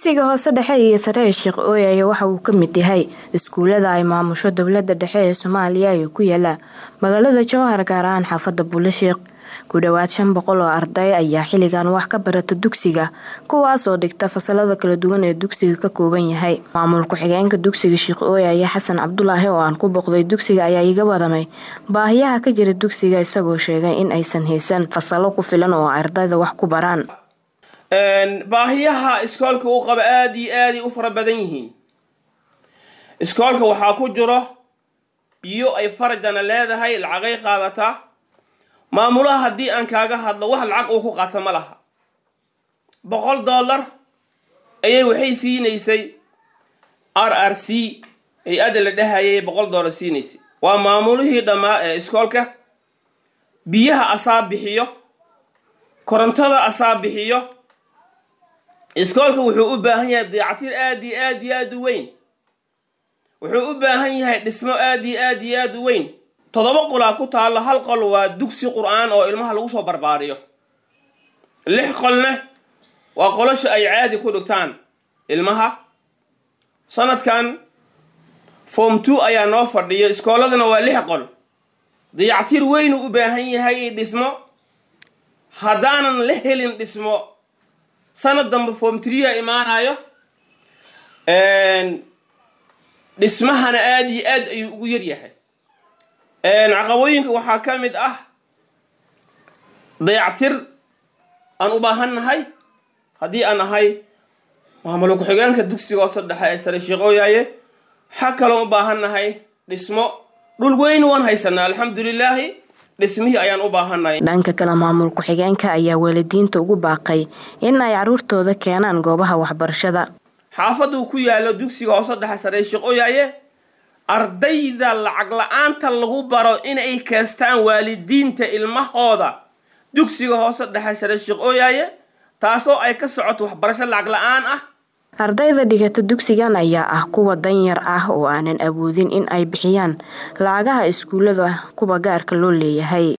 dugsiga hoose dhexe iyo sare ee sheekh ooyaye waxa uu ka mid yahay iskuulada ay maamusho dowlada dhexe ee soomaaliya ee ku yaala magaalada jowhar gaar ahaan xaafada buulasheekh ku dhowaad shan boqol oo arday ayaa xilligan wax ka barata dugsiga kuwaas oo dhigta fasalada kala duwan ee dugsiga ka kooban yahay maamul ku-xigeenka dugsiga sheekh ooyaye xasan cabdulaahi oo aan ku boqday dugsiga ayaa iga waramay baahiyaha ka jira dugsiga isagoo sheegay in aysan haysan fasalo ku filan oo ardayda wax ku baraan baahiyaha iskoolka uu qabo aada iyo aaday u fara badan yihiin iskoolka waxaa ku jiro biyo ay farajana leedahay lacagay qaadataa maamulaha haddii aan kaaga hadlo wax lacag uu ku qaata ma laha boqol dollar ayay waxay siinaysay r r c hay-adda la dhahayay boqol dollar siinaysay waa maamulihii dhammaa ee iskoolka biyaha asaa bixiyo korontada asaa bixiyo iskoolka wuxuu u baahan yahay dayactir aada iyo aada iyo aada u weyn wuxuu u baahan yahay dhismo aada iyo aada iyo aada u weyn toddoba qolaa ku taallo hal qol waa dugsi qur-aan oo ilmaha lagu soo barbaariyo lix qolna waa qolosha ay caadi ku dhigtaan ilmaha sanadkan form two ayaa noo fadhiyo iskooladana waa lix qol dayactir weynuu u baahan yahay dhismo haddaanan la helin dhismo sanad dambe form trea imaanayo dhismahana aada iyo aad ayuu ugu yaryahay caqabooyinka waxaa ka mid ah dayactir aan u baahan nahay haddii aan nahay maamul ku-xigeenka dugsiga hoose dhexe ee sare sheekh ooyaaye waxaa kaloo u baahan nahay dhismo dhul weyn waan haysanaa alxamdulilaahi dhismihii ayaan u baahannahay dhanka kale maamul ku-xigeenka ayaa waalidiinta ugu baaqay in ay caruurtooda keenaan goobaha waxbarashada xaafaduu ku yaalo dugsiga hoose dhexe sare sheekh ooyaaye ardayda lacag la-aanta lagu baro inay keestaan waalidiinta ilmahooda dugsiga hoose dhexe sare sheekh ooyaaye taasoo ay ka socoto waxbarasho lacag la-aan ah ardayda dhigata dugsigan ayaa ah kuwa danyar ah oo aanan awoodin in ay bixiyaan lacagaha iskuullada kuwa gaarka loo leeyahay